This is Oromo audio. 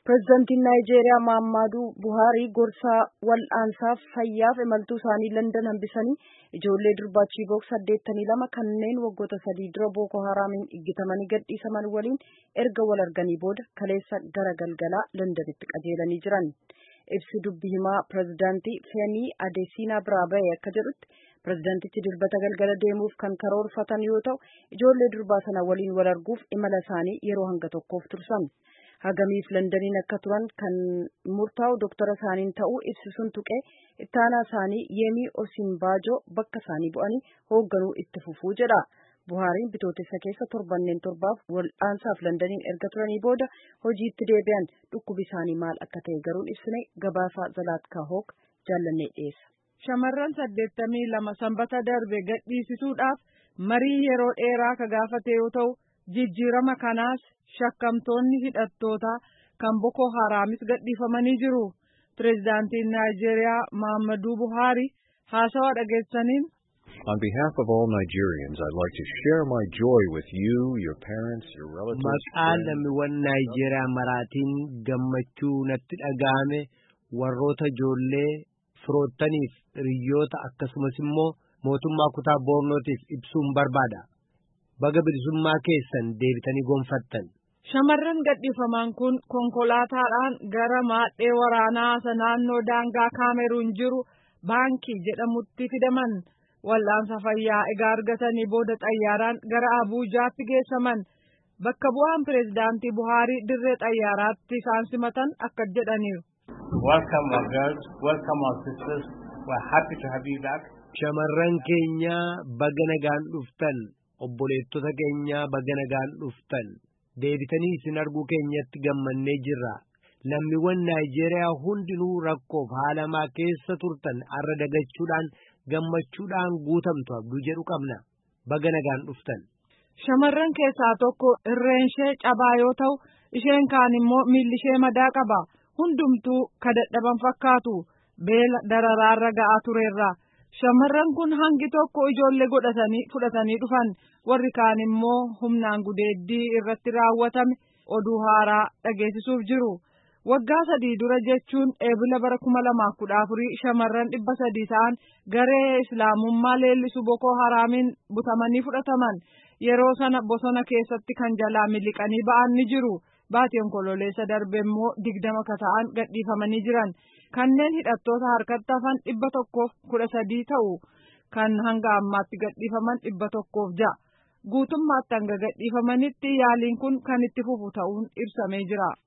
Pireezidaantiin Naayijeeriyaa Maammaaduu Buhaarii gorsaa wal'aansaaf fayyaaf imaltuu isaanii Landan hambisanii ijoollee durbaa Chiibook saddeettamii lama kanneen waggoota sadii dura Booko Haraamiin iggitamanii gadhiisaman waliin erga wal arganii booda kaleessa gara galgalaa Landanitti qajeelanii jiran. Ibsi dubbi himaa pireezidaantii Feenii Adeesiinaa biraa ba'e akka jedhutti pireezidaantichi dilbata galgala deemuuf kan karoorfatan yoo ta'u ijoollee durbaa sana waliin wal arguuf imala isaanii yeroo hanga tokkoof tursan. hagamiif landaniin akka turan kan murtaa'u doktara isaaniin ta'uu ibsisuun tuqee ittaanaa isaanii Yemii Osinbaajoo bakka isaanii bu'anii hoogganuu itti fufuu jedha. Buhaariin bitootessa keessa torbanneen torbaaf wal'aansaaf landaniin erga turanii booda hojiitti deebi'an dhukkubi isaanii maal akka ta'e garuun ibsine gabaasaa Zalaatkaa Hook jaallannee dhiyeessa. Shamarran saddeettamii lama sanbata darbe gadhiisisuudhaaf marii yeroo dheeraa ka gaafate yoo ta'u jijjiirama kanaas shakkamtoonni hidhattoota kan Boko Haraamis gadhiifamanii jiru. Pireezidaantiin Naayijeeriyaa Maammaduu Buhaari haasawaa dhageessaniin. On behalf of all Nigerians, I'd like to share my joy with you, your parents, your relatives. Maqaa lammiiwwan Naayijeeriyaa maraatiin gammachuu natti dhaga'ame warroota ijoollee firoottaniif hiriyoota akkasumas immoo mootummaa kutaa boornootiif ibsuun barbaada. baga bilisummaa keessan deebitanii gonfattan. Shamarran gadhiifaman kun konkolaataadhaan gara maadhee waraanaa isa naannoo daangaa kaameruun jiru baankii jedhamutti fidaman wal'aansa fayyaa egaa argatanii booda xayyaaraan gara Abuujaatti geessaman bakka bu'aan pireezidaantii Buhaarii dirree xayyaaraatti isaan simatan akka jedhaniiru. Welcome our girls, welcome our sisters, we're happy to have you back. Shamarran keenya baga nagaan dhuftan. obboleettota keenya baga nagaan dhuftan deebitanii isin arguu keenyatti gammannee jirra lammiiwwan naayijeeriyaa hundinuu rakkoof haalamaa keessa turtan arra dagachuudhaan gammachuudhaan guutamtu abduu jedhu qabna baga nagaan dhuftan. Shamarran keessaa tokko irreen ishee cabaa yoo ta'u isheen kaan immoo miilli ishee madaa qaba hundumtuu ka dadhaban fakkaatu beela dararaarra ga'aa tureerra. Shamarran kun hangi tokko ijoollee godhatanii fudhatanii dhufan warri kaan immoo humnaan gudeeddii irratti raawwatame oduu haaraa dhageessisuuf jiru. Waggaa sadii dura jechuun eebila bara kuma lamaaf kudha afurii shamarran dhibba sadii ta'an garee islaamummaa leellisu Boko Haraamiin butamanii fudhataman yeroo sana bosona keessatti kan jalaa miliqanii ba'an ni jiru. Baatii onkololeessa darbe immoo digdama ka ta'an gadhiifamanii jiran. kanneen hidhattoota harkatti hafan dhibba tokkoof kudha sadii ta'u kan hanga ammaatti gadhiifaman dhibba tokkoof ja'a guutummaatti hanga gadhiifamanitti yaaliin kun kan itti fufu ta'uun ibsamee jira.